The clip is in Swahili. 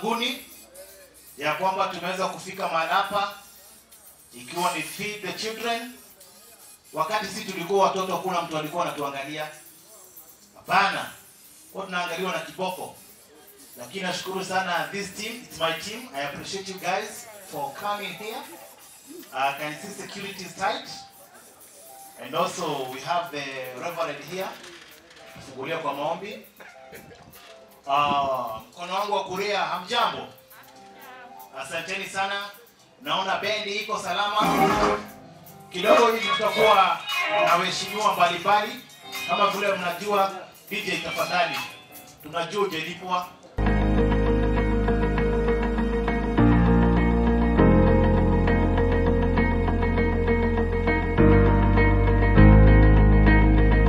ulimwenguni ya kwamba tumeweza kufika mahali hapa ikiwa ni feed the children. Wakati sisi tulikuwa watoto, hakuna mtu alikuwa anatuangalia, hapana, kwa tunaangaliwa na kiboko. Lakini nashukuru sana this team, it's my team. I appreciate you guys for coming here. Uh, can see security is tight. And also we have the reverend here. Fungulia kwa maombi. Ah, mkono wangu wa kulia hamjambo. Asanteni sana. Naona bendi iko salama. Kidogo hivi tutakuwa na waheshimiwa mbalimbali kama vile mnajua DJ tafadhali. Tunajua hujalipwa